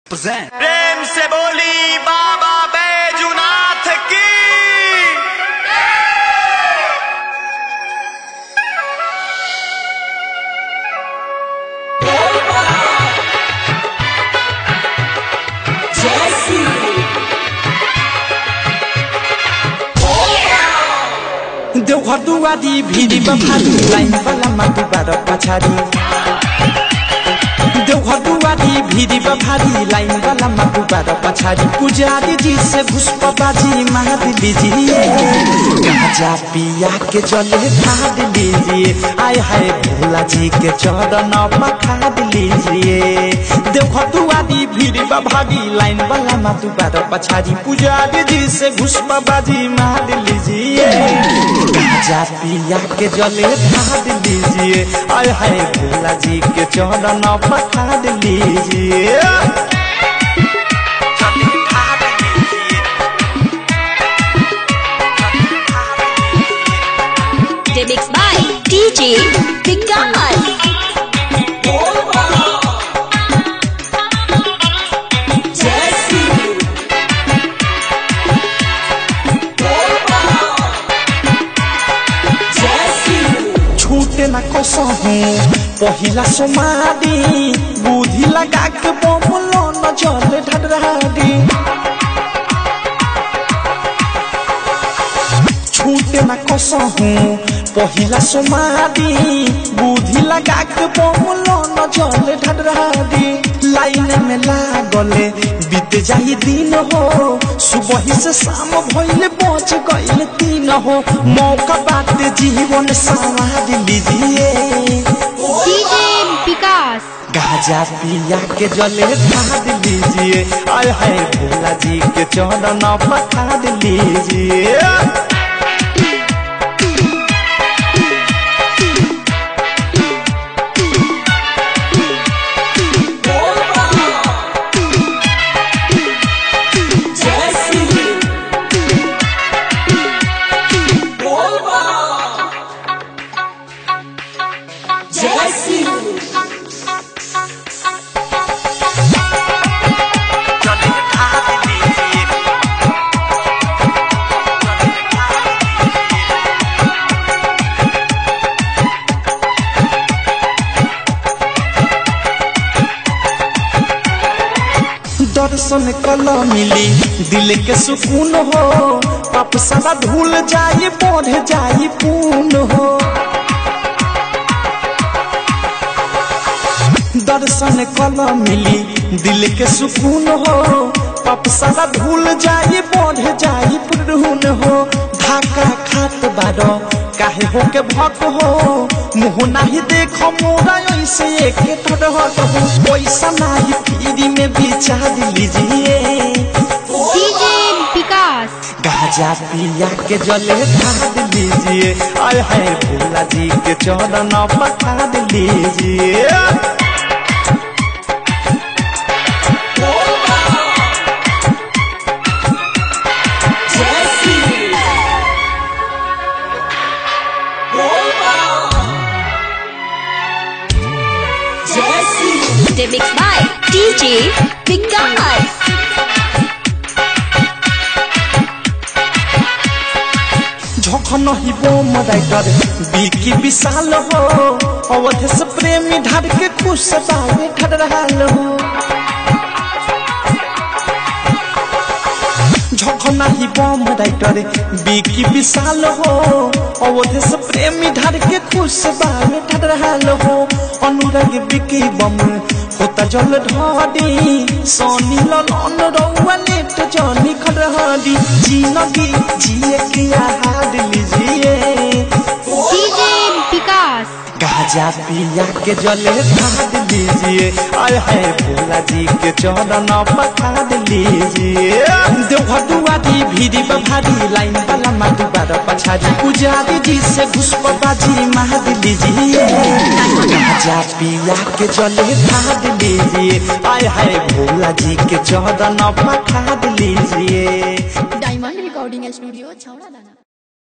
present प्रेम से बोली बाबा बैजुनाथ की देवघर दुआरी भिरी बफारी लाइन वाला माटु बार पछाडि देवघर दुआरी भिरी बफारी लाइन वाला माटु बार पछाडि पुजारी जी से घुसप बाजी मार लीजिए गाजा पिया के जले ढाड लीजिए आय हाय भोला जी के चरण पखाड लीजिए देवघर दुआरी भिरी बफारी लाइन वाला माटु बार पछाडि पुजारी जी से घुसप बाजी मार लीजिए गाजा पिया के जले ढाड लीजिए आय हाय भोला जी के चरण पखाड लीजिए Remix by DJ Vikas. छूटे न कसहु पहिला समाधि बुद्धि लगा के बमलो न जल ढडराडी छूटे न कसहु पहिला समाधि बुद्धि लगा के बमलो न जल ढडराडी लाइन में लागले बीत जाई दिन हो सुबह से शाम भइले पहुंच गइल तीन हो मौका बात जीवन संवार लीजिए DJ Vikas. गाजा पिया के जले ढाड लीजिए आय हाय भोला जी के चरण पठाड लीजिए जले ढाड लीजिए दर्शन कल मिली दिल के सुकून हो पाप सारा धूल जाए बढ़ जाए पून हो दर्शन कल मिली दिल के सुकून हो पाप सारा धूल जाए बढ़ जाए पूर्ण हो धाका खात बारो काहे हो के भक हो मुँह नाही देख मोरा ऐसे एक ठड हट हो पैसा नाही फ्री में बिचार लीजिए DJ Vikas. गाजा पिया के जले ढाड लीजिए आय हाय भोला जी के चरण पठाड लीजिए Remix by DJ Vikas. झखन ही बोम राइटर बिकी विशाल हो अवध से प्रेमी ढार के खुश बावे खड़ रहल हो झखन ही बोम राइटर बिकी विशाल हो अवध से प्रेमी ढार के खुश बावे खड़ रहल हो अनुराग बिकी बम होता जल ढाडी सोनी ललन रउआ नेट जनी खड़हाडी जिंदगी जिए के आहार लीजिए DJ Vikas. गाजा पिया के जले ढाड लीजिए आय हाय भोला जी के चरण पठाड लीजिए देवघर दुआरी भीरी बभारी लाइन वाला माटू बार पछाड़ी पुजारी जी से घुसप बाजी मार लीजिए गाजा पिया के जले ढाड लीजिए आय हाय भोला जी के चरण पठाड लीजिए डायमंड रिकॉर्डिंग स्टूडियो छौड़ा दाना